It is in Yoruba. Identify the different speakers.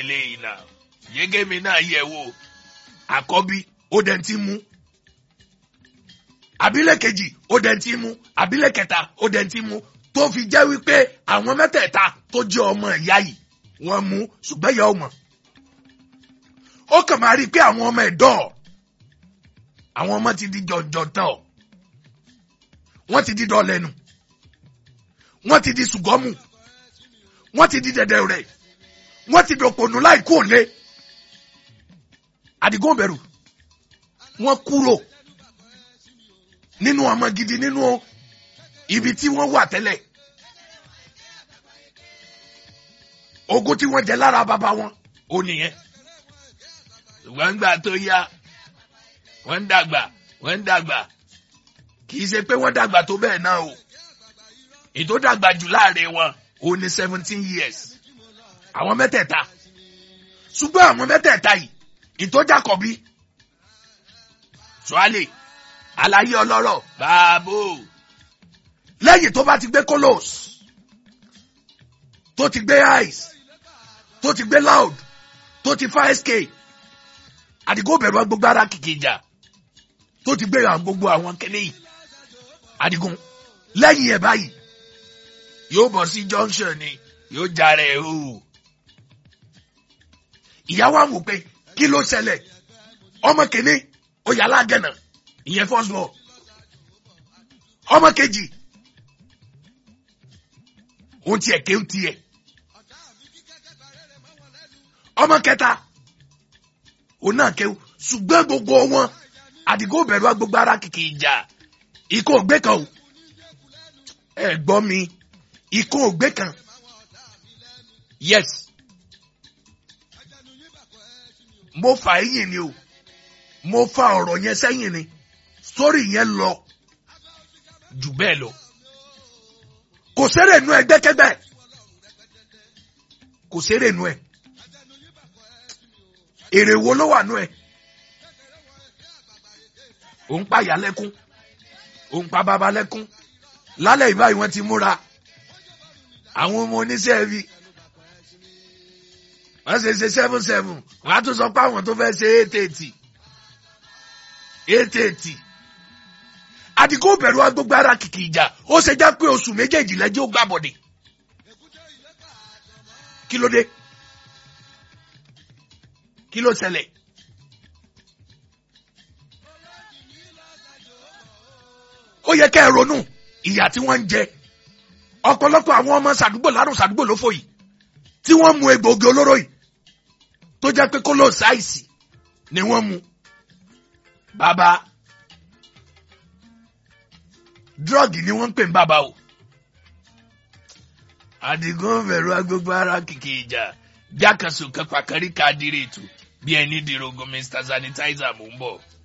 Speaker 1: lélẹ́yìí náà yégémi náà yẹ̀ wò àkọ́bí ó dẹ̀ ti mú àbílẹ̀ kejì ó dẹ̀ ti mú àbílẹ̀ kẹta ó dẹ̀ ti mú tó fi jẹ́ wípé àwọn mẹ́tẹ̀ẹ̀ta tó jẹ́ ọmọ ìyá yìí wọ́n mú ṣùgbọ́n ìyá ọmọ ó kàn máa rí i pé àwọn ọmọ ẹ̀dọ́ àwọn ọmọ ti di jọ̀jọ̀tọ̀ wọ́n ti di dọ̀lẹ́nu wọ́n ti di ṣùgọ́mù wọ́n ti di dẹ̀dẹ̀ rẹ̀ wọ́n ti dòpònú láì kú òlé àdìgún bẹ̀rù wọ́n kúrò nínú ọmọ gidi nínú ibi tí wọ́n wà tẹ́lẹ̀ ogún tí wọ́n jẹ lára bàbá wọn ò nìyẹn ṣùgbọ́n gbà tó yá wọ́n ń dàgbà wọ́n ń dàgbà kì í ṣe pé wọ́n dàgbà tó bẹ́ẹ̀ náà o ètò dàgbà jù láàrin wọn ò ní seventeen years àwọn mẹ́tẹ̀ẹ̀ta ṣùgbọ́n àwọn mẹ́tẹ̀ẹ̀ta yìí ìtọ́jàkọ̀bí ṣọ́álẹ̀ àlàyé ọlọ́rọ̀ báàbò lẹ́yìn tó bá ti gbé kolos tó ti gbé ice tó ti gbé loud tó ti fa sk àdìgún bẹ̀rù gbogbo ara kìkì ìjà tó ti gbé àwọn gbogbo àwọn kẹ́lẹ́ yìí àdìgún lẹ́yìn ẹ̀ báyìí yóò bọ̀ sí junction ni yóò jára ẹ̀ o ìyá wa wò pé kí ló ṣẹlẹ̀ ọmọ kìíní ó yà lágànà ìyẹn first ball ọmọ kejì òun tiẹ̀ kéwù tiẹ̀ ọmọ kẹta òun náà kéwù ṣùgbọ́n gbogbo wọn àdìgún bẹ̀rù gbogbo ara kìkì ìjà ikú ògbé kan o ẹ gbọ́ mi ikú ògbé kan yes mo fà ẹ̀yìn ni o mo fa ọ̀rọ̀ yẹn sẹ́yìn ni sórí yẹn lọ jù bẹ́ẹ̀ lọ kò sẹ́rẹ̀ nu ẹgbẹ́kẹ́gbẹ́ kò sẹ́rẹ̀ nu ẹ̀ èrè wo ló wà nu ẹ̀ òun pa ìyá lẹ́kún òun pa bàbá lẹ́kún lálẹ́ ìbáyìí wọ́n ti múra àwọn ọmọ oníṣẹ́ ẹbí wọ́n ṣe ṣe seven seven wọ́n á tún sọ pé àwọn tó fẹ́ ṣe eight eighty eight eighty àdìgún bẹ̀rù agbègbè ara kìkì ìjà ó ṣe já pé oṣù méjèèjì lẹ́jọ́ ó gbàbọ̀dẹ̀ kí ló dé kí ló ṣẹlẹ̀ ó yẹ kẹ́ ẹ ronú ìyà tí wọ́n ń jẹ ọ̀pọ̀lọpọ̀ àwọn ọmọ sàdúgbò lárùn sàdúgbò ló fò yìí tí wọ́n mu egbòogi olóró yìí tó jẹ́ pé kó ló ṣáìsì ni wọ́n mu bàbá drọ́ọ̀gì ni wọ́n ń pè ní bàbá o àdìgún bẹ̀rù agbègbè ara kìkì ìjà jákàsó kápákárí káàdìrì ètò bí ẹni dìrogun mr sanitizer mò ń bọ̀.